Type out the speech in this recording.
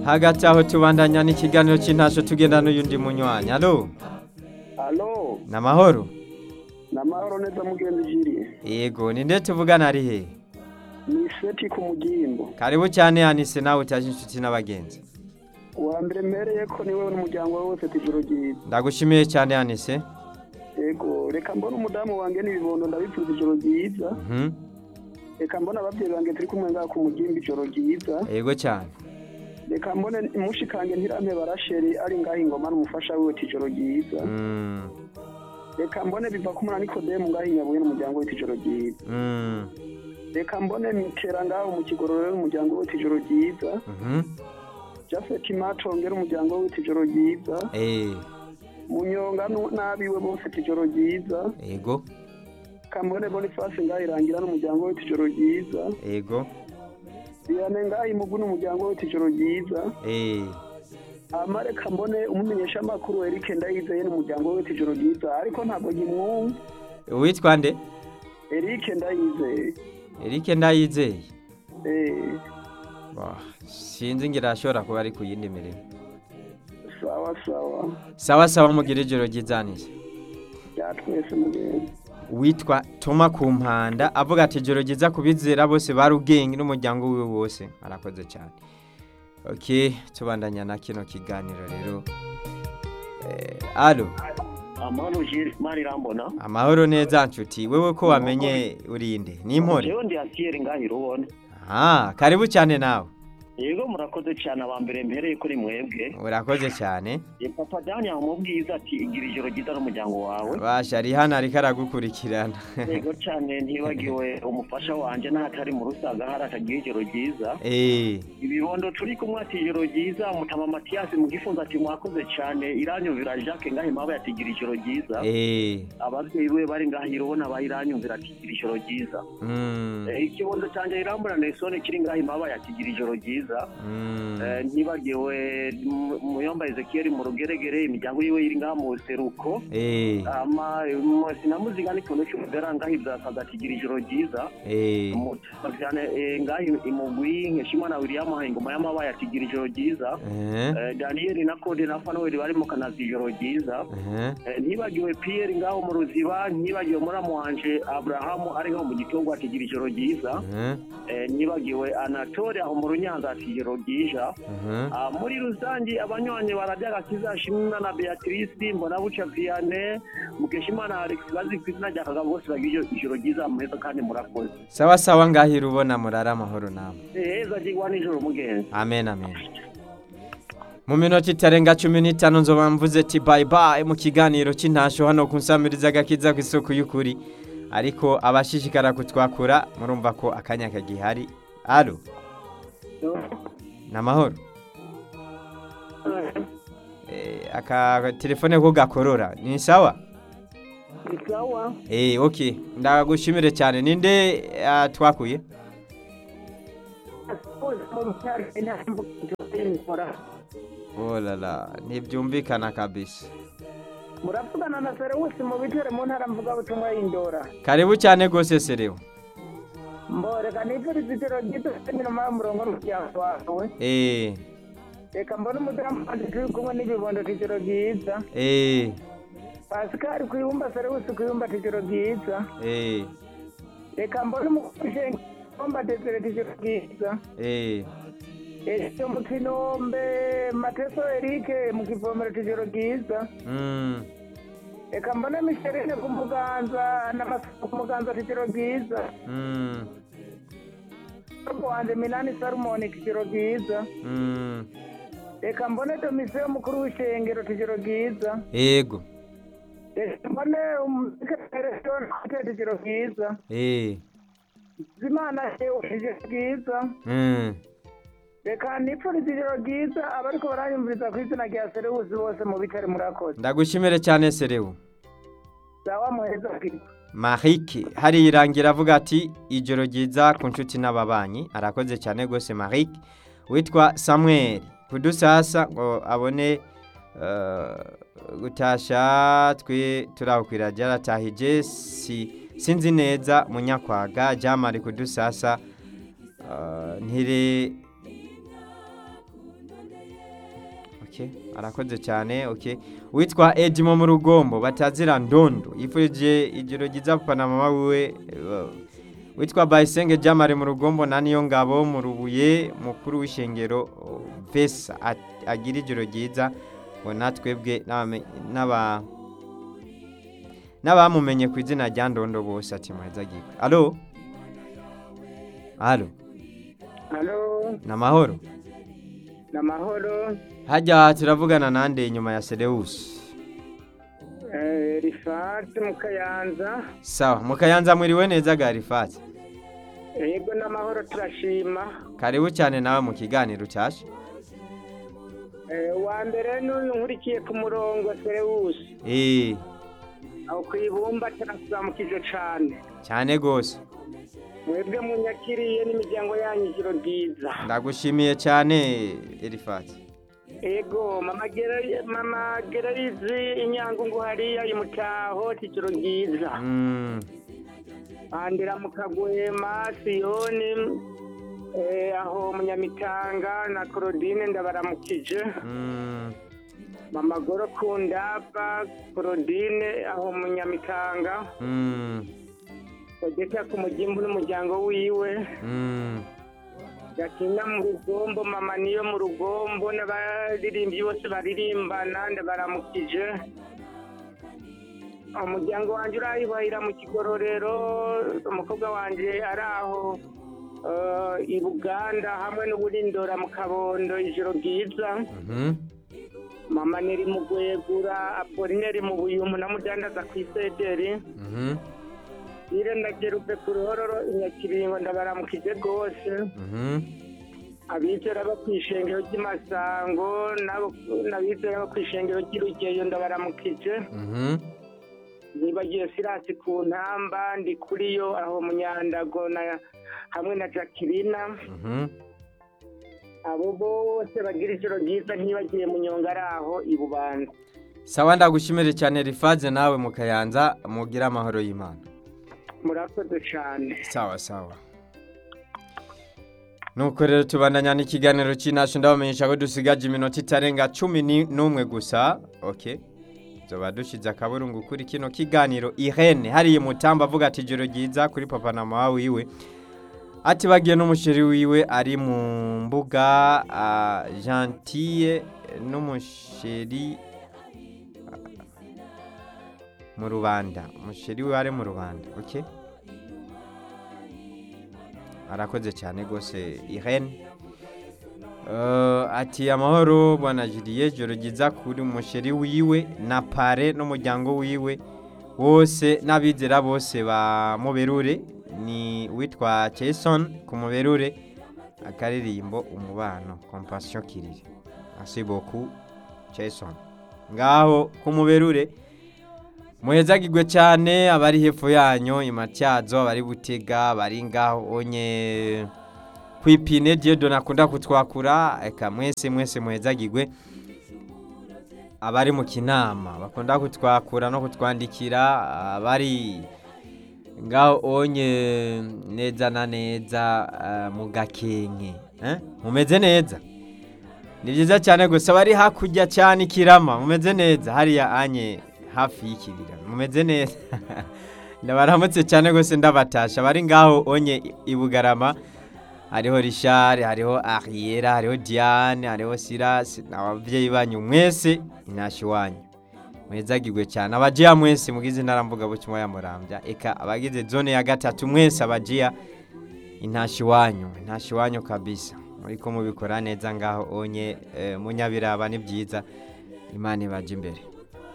hagati aho tubandanya n'ikiganiro cy'intasho tugenda n'uyundi munywanyi alo alo ni amahoro ni amahoro neza mugenzi jiri yego ni nde tuvugana ari he ni seti ku mugimbo karibu cyane yanise nawe utaje inshuti n'abagenzi uwa mbere mpereye ko niwe n'umuryango we wose tijoro ryiza ndagushimiye cyane yanise yego reka mbona umudamu wanjye n'ibibondo ndabipfuza ijoro ryiza Mhm. reka mbona ababyeyi banjye turi kumwe ngaha ku mugimbo ijoro ryiza yego cyane reka mbone mushikange ntirampe barasheri ari ngaho ingoma n'umufasha wiwe tijoro ryiza Mm, reka mbone biva ku mwana nikodemu ngaho inyabuye n'umuryango we tijoro ryiza mm, reka mbone mitera ngaho mu kigororero n'umuryango we tijoro ryiza mhm. jafeti macongera umuryango we tijoro ryiza Eh, munyonga nu- n'abiwe bose tijoro ryiza yego kambone bonifasi ngaho irangira n'umuryango we tijoro ryiza yego biyane ngaho imugu n'umuryango we tijoro ryiza Eh, amare kambone umumenyesha amakuru erike ndayizeye n'umuryango we tijoro ryiza ariko ntabwo nkimwumva witwa nde erike ndayizeye Eric ndayizeye eh Wah, sinzi ngira ashobora kuba ari ku yindi mirimo sawa sawa sawa sawa mugira ijoro ryizanije bya twese mugenzi witwa toma ku mpanda avuga ati ijoro ryiza kubizera bose bari ubwenge n'umuryango wiwe wose arakoze cyane ok tubandanya na kino kiganiro rero Eh, alo amahoro jiri mari irambona amahoro neza nshuti wewe ko wamenye urinde ni impore jewe ndi asiyeri ngahira ubona ah karibu cyane nawe yego murakoze cyane aba mbere mpereye kuri mwebwe urakoze cyane E, papa dani amubwiza ati igira ijoro ryiza n'umuryango wawe basha ari hano ariko aragukurikirana yego cyane ntibagiwe umufasha wanje n'ahatari mu rusaga hari akagira ijoro ryiza eh ibibondo turi kumwe ati ijoro ryiza mutama matiyasi mu gifunzo ati mwakoze cyane iranyumvira jacques ngaho impamvu ati igira ijoro ryiza eh ababyeyi be bari ngahira ubona bayiranyumvira ati igira ijoro ryiza mm, Eh, ikibondo cyanjye irambura nesone kiri ngaho impamvu ati igira ijoro ryiza mm, Eh, ntibagiwe mu- muyomba ezekiel mu rugeregere imiryango yiwe iri ngaha mu buseruko eh ama mu- sinamuziga n'ikintu cy'umugara ngaho ibyakaga kigira ijoro ryiza eh cyane ngaho imugwi nkeshimana william aha ingoma y'amabaye atigira ijoro ryiza eh Eh, daniel na kode na fanuel barimo kanazi ijoro ryiza eh Eh, ntibagiwe pierre ngaho mu ruziba ntibagiwe muramu wanje abrahamu ari ngaho mu gitongo atigira ijoro ryiza eh Eh, ntibagiwe anatole aho mu runyanza ati ijoro ryiza eh Ah, muri rusange abanywanyi bararya agakiza shimwa na beatrice mbona buca viane mukeshimana alex bazi ku izina rya kagabo bose bagira ijoro ryiza muheza kandi murakoze sawa sawa ngahira ubona murara amahoro nawe heza ryigwa nijoro mugenzi amen amen mu minota itarenga cumi n'itanu nzoba mvuze ati bayi bayi mu kiganiro cy'intasho hano ku nsamiriza agakiza ku isoko y'ukuri ariko abashishikara kutwakura murumva ko akanya kagihari alo ni amahoro Eh, aka telefone ko gakorora ni sawa sawa eh ok ndagushimire cyane ninde ah, twakuye oh la la ntibyumvikana kabisa muravugana na serewusi mu bitere mu ntara mvugabutumwa y'indora karibu cyane rwose serewo mboreka nifuriza ijoro ryiza inyuma y'umurongo n'umuryango wawe eh reka mbone umudamu wanjye turi kumwe n'ibibondo tijoro ryiza eh pasikari ku ibumba serewusi ku ibumba tijoro ryiza eh reka mbone umukushengi ibumba desere tijoro ryiza eh ese mu kinombe mateso erike mu kivomero tijoro ryiza mm reka mbone misherine ku muganza n'amasuku ku muganza tijoro ryiza mm Mukobwa wanjye minani salomoni tijoro ryiza mm reka mbone domisiyo mukuru w'ishengero tijoro ryiza yego reka mbone umusekeresitoni tijoro ryiza eh zimana yewe tijoro ryiza mm reka nipfuriza ijoro ryiza abariko baranyumviriza ku izina rya serewusi bose mu bitare murakoze ndagushimire cyane serewo sawa muheza bwiza marike hari irangira avuga ati ijoro ryiza ku nshuti n'ababanyi arakoze cyane rwose marike witwa samuel kudusasa ngo abone eh, gutasha twe turakwira ryaratahije si sinzi neza munyakwaga jamari kudusasa eh, ntire okay arakoze cyane okay witwa Edimo mu rugombo batazira ndondo yifurije ijoro ryiza papa na mama wiwe uh, witwa Bayisenge Jamare mu rugombo na niyo ngabo mu rubuye mukuru w'ishengero uh, Vesa at- agira ijoro ryiza ngo natwebwe n'abame- n'aba n'abamumenye ku izina rya ndondo bose ati muheza gikwe alo alo halo ni amahoro ni amahoro hajya turavugana nande inyuma ya Sedewusi rifati mu kayanza sawa mukayanza mwiriwe neza ga rifati yego n'amahoro turashima karibu cyane nawe mu kiganiro cyashe wa mbere n'uyu nkurikiye ku murongo serewusi eee aho ku ibumba turasuzamukije cyane cyane rwose mwebwe munyakiriye n'imiryango yanyu ijoro ryiza ndagushimiye cyane rifati ego mama Gera- mama gerarizi inyangungu hariya imutaho ijoro ryiza Mm, bandira mu kagwema siyoni eh, aho munyamitanga na korodine ndabaramukije mm, mama goro kundapa korodine aho munyamitanga mm, odeta ku mugimbu n'umuryango wiwe mm. gatina mu rugombo mama niyo mu rugombo n'abaririmbyi bose baririmbana ndabaramukije umuryango wanjye urayibahira mu kigororero umukobwa wanjye ari aho eh, i buganda hamwe n'uburindora mu kabondo ijoro ryiza Mhm. mama neri mu gwegura apolineri mu buyumu na mudandaza ku isederi Mhm. ire ndagerupe ku ruhororo inyakiringo ndabaramukije rwose Mhm. abizera bo ku ishengero ry'imasango n'abo- n'abizera bo ku ishengero ry'irugeyo ndabaramukije Mhm. nibagiye sirasi ku ntamba ndi kuri yo aho munyandago na hamwe na jacqueline Mhm. abo bose bagira ijoro ryiza ntibagiye munyonga ari aho i bubanza sawa ndagushimire cyane rifaze nawe mu kayanza mugire amahoro y'imana murakoze cyane sawa sawa nuko rero tubandanya n'ikiganiro cy'inashu ndabamenyesha ko dusigaje iminota itarenga cumi ni- n'umwe gusa ok tuba dushyize akaburungu kuri kino kiganiro irene hariya mutamba avuga ati ijoro ryiza kuri papa na mama wiwe ati bagiye n'umusheri wiwe ari mu mbuga ah, gentille n'umusheri ah, mu rubanda umusheri we ari mu rubanda ok arakoze cyane rwose irene Eh, ati amahoro bwana jiriye joro ryiza kuri umusheri wiwe na pare n'umuryango wiwe wose n'abizera bose ba muberure ni witwa jason ku muberure akaririmbo umubano compassion kirire merci beaucoup jason ngaho ku muberure muhezagirwe cyane abari hepfo yanyu imatyazo abari butega bari ngaho onye kwipine diedo nakunda kutwakura eka mwese mwese muhezagirwe abari mu kinama bakunda kutwakura no kutwandikira abari ngaho onye neza na neza ah, mu gakenke eh? mumeze neza ni byiza cyane gusa bari hakurya cyane ikirama mumeze neza hariya anye hafi y'ikibira mumeze neza ndabaramutse cyane rwose ndabatasha bari ngaho onye i- i bugarama hariho rishari hariho ariyera hariho diane hariho sirasi ababyeyi banyu mwese intashi wanyu mwezagirwe cyane abajiya mwese mugize intara mvugabutumwa ya murambya eka abagize zone ya gatatu mwese abajiya intashi wanyu intashi wanyu kabisa muriko mubikora neza ngaho onye eh, munyabiraba ni byiza imana ibaje imbere